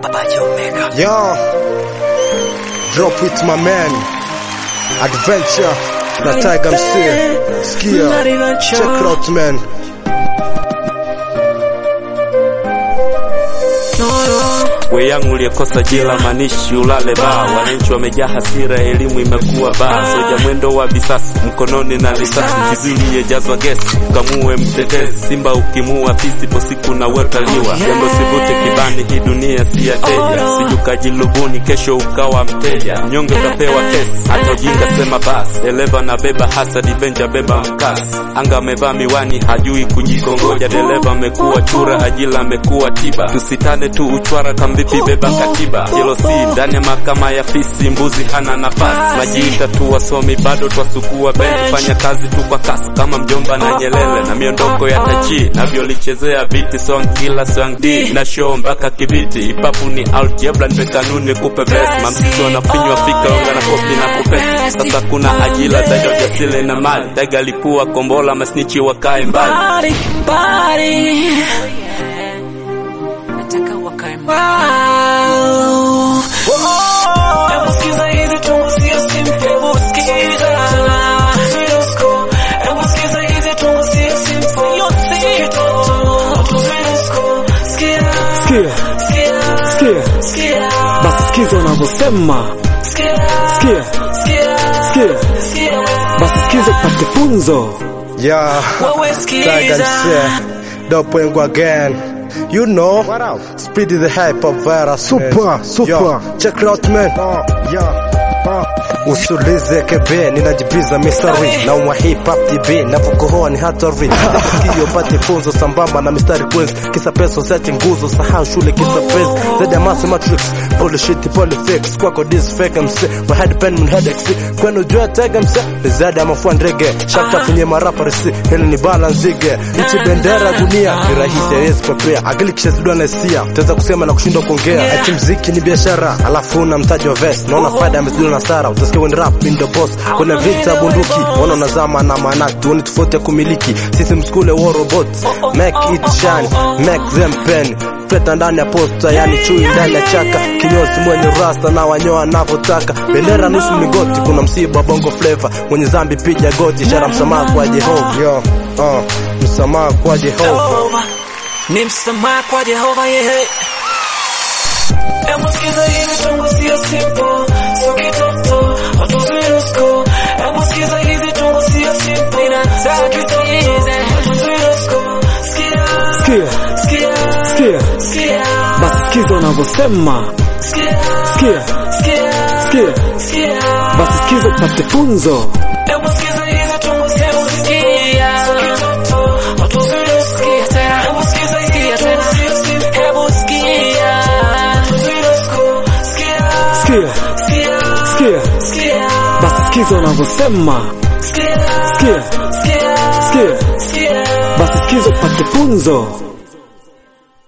Yo, drop with my man Adventure na Tiger MC. Skia, check it out man. we yangu uliyekosa jela manishi ulale baa wananchi wamejaa hasira elimu imekuwa baa soja mwendo wa visasi mkononi na risasi kizili yejazwa gesi ukamue mtetezi simba ukimua fisi po siku na wetaliwa jambo sivute kibani hii dunia si ya teja sijukajilubuni kesho ukawa mteja mnyonge utapewa kesi hata ujinga sema basi eleva na beba hasadi benja beba mkasi anga amevaa miwani hajui kujikongoja dereva amekuwa chura ajila amekuwa tiba tusitane tu uchwara kamvipi beba katiba jelosi ndani ya mahakama ya fisi mbuzi hana nafasi majiita tu wasomi bado twasukua bendi fanya kazi tu kwa kasi kama mjomba na nyelele na miondoko ya tachi navyolichezea biti song kila song d na show mpaka kibiti ipapu ni aljebla npe kanuni kupe besi mamsisi wanafinywa fika onga na kopi na kupesi sasa kuna ajila zaidi ya ujasiri na mali taiga lipua kombola masnichi wakae mbali Body, body. Wow. Hebu sikiza hizi tungo sio simple. Hebu sikiza. Hebu sikiza hizi tungo sio simple. Sikia. Sikia, Sikia. sikia, Sikia. basi sikiza wanavyosema. Sikia. Sikia, Sikia. sikia, Sikia. basi sikiza upate funzo. Yeah, Wewe Tiger sikiza. MC. Dope wengu again. You know, speed is the hype of virus. Super, man. super. Yo, check it out man. Usulize kebe ninajibiza mistari na umwa hip hop TV napokohoa ni hatari sikio pate funzo sambamba na mistari kwenzi kisa pesa usiache nguzo sahau shule kisa pesa zaidi ya mathematics bullshit politics kwako this fake MC my head pen mun headaches kwenu jua tega MC ni zaidi ya mafua ndege shaka kwenye marapa resi hili ni balanzige nchi bendera dunia ni rahisi haiwezi pepea akili kisha zidwa na hisia utaweza kusema na kushindwa kuongea ati mziki ni biashara alafu una mtaji wa vest naona faida amezidwa na sara utasikia when rap in the boss kuna vita bunduki wana unazama na manaki tuone tofauti ya kumiliki sisi mskule war robots make it shine make them pen peta ndani ya posta yani chui ndani ya chaka kinyozi mwenye rasta na wanyoa anavyotaka bendera nusu migoti kuna msiba bongo flavor mwenye zambi piga goti ishara msamaha kwa jehova yo uh, msamaha kwa jehova Jehova. Ni msamaha kwa Jehova yeye. Hebu sikiza hizi tungo sio simple, sio kitoto, hatuzuii usko. Hebu sikiza hizi tungo sio simple, sio kitoto, hatuzuii usko. Sikia, Sikia, sikia, sikia, sikia, basi sikiza wanavyosema. sikia, Sikia, sikia, sikia, sikia. basi sikiza upate funzo. Hebu sikiza hizi tungo sio sikia, sio kitoto, hatuzuii usko. Hebu sikiza hizi tungo sio simple, hebu sikia, hatuzuii usko. Sikia, Sikia, sikia, sikia, sikia, basi sikiza wanavyosema. sikia, Sikia, sikia, sikia, sikia. basi sikiza upate funzo.